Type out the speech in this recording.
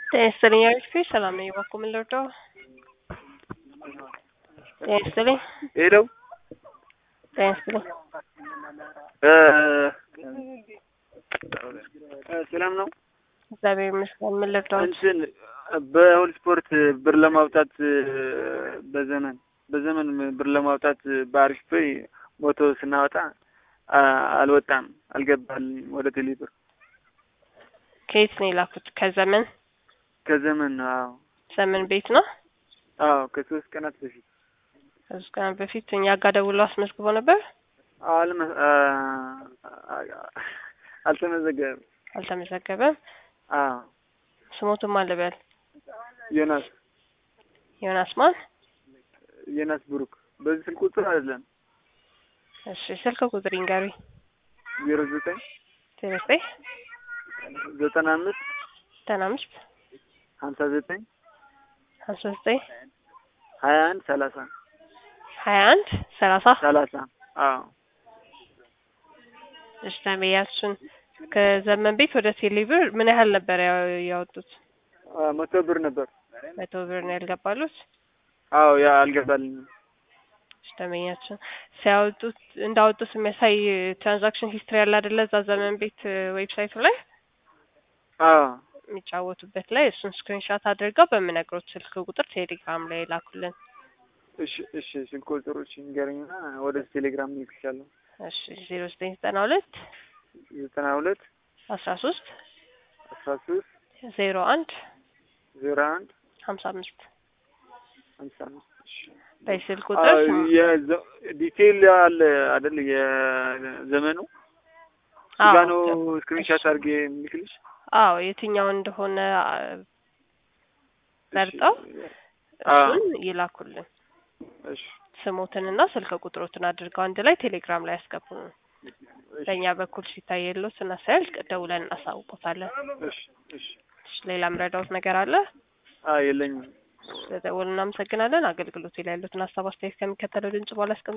ጤና ይስጥልኝ አሪፍ ሰላም ነኝ። እባክዎ ምን ልርዳው? ጤና ይስጥልኝ። ሄለው ጤና ይስጥልኝ። ሰላም ነው። እግዚአብሔር ይመስገን። ምን ልርዳው? እንትን በሁል ስፖርት ብር ለማውጣት በዘመን በዘመን ብር ለማውጣት በአሪፍ ፔይ ሞቶ ስናወጣ አልወጣም፣ አልገባልኝም ወደ ቴሌ ብር ከየት ነው የላኩት? ከዘመን ከዘመን ነው። አዎ ዘመን ቤት ነው። አዎ ከሶስት ቀናት በፊት ከሶስት ቀናት በፊት እኛ ጋር ደውሎ አስመዝግቦ ነበር። አልመ አልተመዘገበም። አልተመዘገበም። አዎ ስሞቱም አለበል ዮናስ ዮናስ ማን? ዮናስ ብሩክ። በዚህ ስልክ ቁጥር አይደለም። እሺ ስልክ ቁጥር ይንገሩኝ። ዜሮ ዘጠኝ ዜሮ ዘጠኝ ዘጠና አምስት ዘጠና አምስት ሀምሳ ዘጠኝ ሀምሳ ዘጠኝ ሀያ አንድ ሰላሳ ሀያ አንድ ሰላሳ ሰላሳ አዎ እሺ ተመያሱን ከዘመን ቤት ወደ ቴሌብር ምን ያህል ነበር ያው- ያወጡት? መቶ ብር ነበር። መቶ ብር ነው ያልገባሉት። አዎ ያ አልገባልኝም። እሺ ተመያሱን ሲያወጡት እንዳወጡት የሚያሳይ ትራንዛክሽን ሂስትሪ ያለ አይደለ? እዛ ዘመን ቤት ዌብሳይቱ ላይ አዎ የሚጫወቱበት ላይ እሱን ስክሪንሻት አድርገው በምነግሮት ስልክ ቁጥር ቴሌግራም ላይ ላኩልን። እሺ እሺ ስልክ ቁጥሮች ንገረኝና ወደ ቴሌግራም ልክሻለሁ። እሺ ዜሮ ዘጠኝ ዘጠና ሁለት ዘጠና ሁለት አስራ ሶስት አስራ ሶስት ዜሮ አንድ ዜሮ አንድ ሀምሳ አምስት ሀምሳ አምስት እሺ በስልክ ቁጥር አዎ፣ የዘ- ዲቴይል አለ አይደል? የዘመኑ አዎ፣ ጋ ነው ስክሪንሻት አድርጌ የምልክልሽ። አዎ የትኛው እንደሆነ አ፣ መርጠው አዎ እሱን ይላኩልን። እሺ ስሞትንና ስልክ ቁጥሮትን አድርገው አንድ ላይ ቴሌግራም ላይ ያስገቡን። በእኛ በኩል ሲታይ የለው ስናሳያል ደውለን እናሳውቆታለን። እሺ እሺ እሺ፣ ሌላ ምረዳውት ነገር አለ? አዎ የለኝም። ስለደወሉ እናመሰግናለን። አገልግሎቱ ላይ ያሉትን ሀሳብ አስተያየት ከሚከተለው ድምጽ በኋላ ያስቀምጡ።